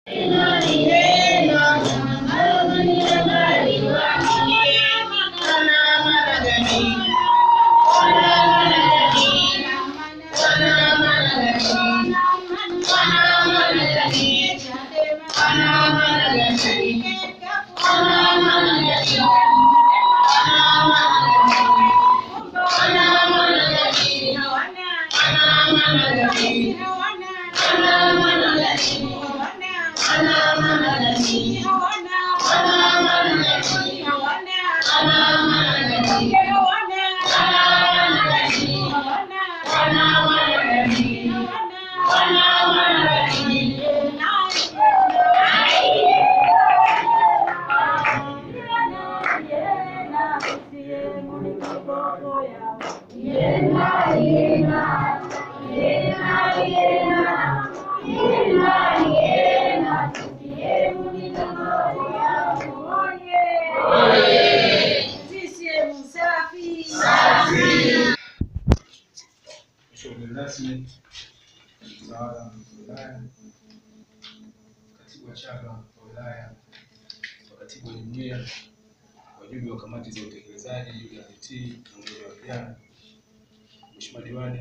Mshauri rasmi mtawala wa wilaya, katibu wa chama wa wilaya, waratibu wa jumuiya, wajumbe wa kamati za utekelezaji UWT na umoja wa vijana, mheshimiwa diwani,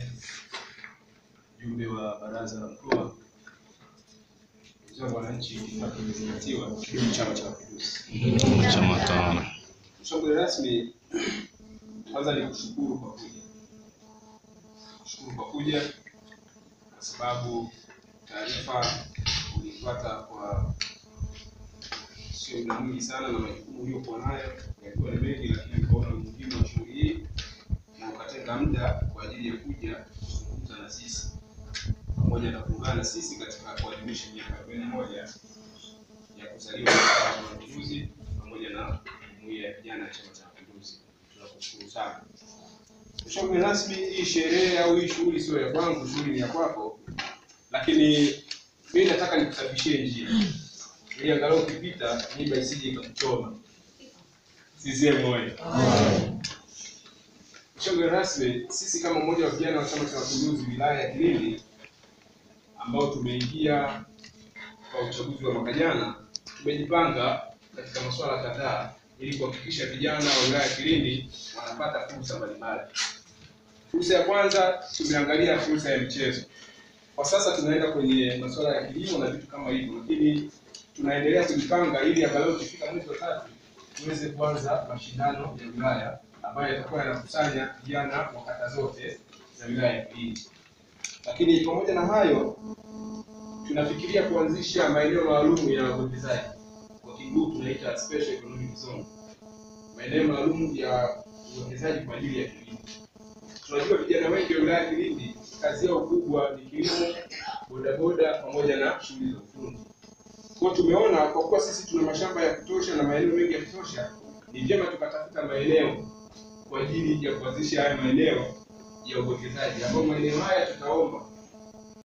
mjumbe wa baraza la mkoa, ndugu zangu wananchi, itifaki imezingatiwa. Kidumu Chama cha Mapinduzi! Chama tawala. Mshauri rasmi, kwanza ni kushukuru kwa kuja, kushukuru kwa kuja kwa sababu taarifa ulipata kwa sio muda mwingi sana, na majukumu uliyokuwa nayo yalikuwa ni mengi, lakini ukaona umuhimu wa shughuli hii na ukatenga muda kwa ajili ya kuja kuzungumza na sisi pamoja na kuungana na sisi katika kuadhimisha miaka arobaini na moja ya kuzaliwa kwa Chama cha Mapinduzi pamoja na jumuiya ya vijana ya Chama cha Mapinduzi. Tunakushukuru sana. Mshauri rasmi, hii sherehe au hii shughuli sio ya kwangu, shughuli ni ya kwako, lakini mimi nataka nikusafishie njia ili angalau ukipita miba isije ikakuchoma. CCM oyee! Mshauri rasmi, sisi kama mmoja wa vijana wa Chama cha Mapinduzi wilaya ya Kilindi ambao tumeingia kwa uchaguzi wa mwaka jana, tumejipanga katika masuala kadhaa ili kuhakikisha vijana wa wilaya ya Kilindi wanapata fursa mbalimbali. Fursa ya kwanza tumeangalia fursa ya michezo. Kwa sasa tunaenda kwenye masuala ya kilimo na vitu kama hivyo, lakini tunaendelea kujipanga ili angalau tukifika mwezi wa tatu tuweze kuanza mashindano ya wilaya ambayo yatakuwa yanakusanya vijana wa kata zote za wilaya ya Kilindi. Lakini pamoja na hayo, tunafikiria kuanzisha maeneo maalum ya uwekezaji, kwa kiguu tunaita special economic zone, maeneo maalum ya uwekezaji kwa ajili ya kilimo. Tunajua vijana wengi wa wilaya ya Kilindi kazi yao kubwa ni kilimo, bodaboda pamoja na shughuli za ufundi. Kwa hiyo tumeona kwa kuwa sisi tuna mashamba ya kutosha na maeneo mengi ya kutosha, ni vyema tukatafuta maeneo kwa ajili ya kuanzisha haya maeneo ya uwekezaji, ambayo maeneo haya tutaomba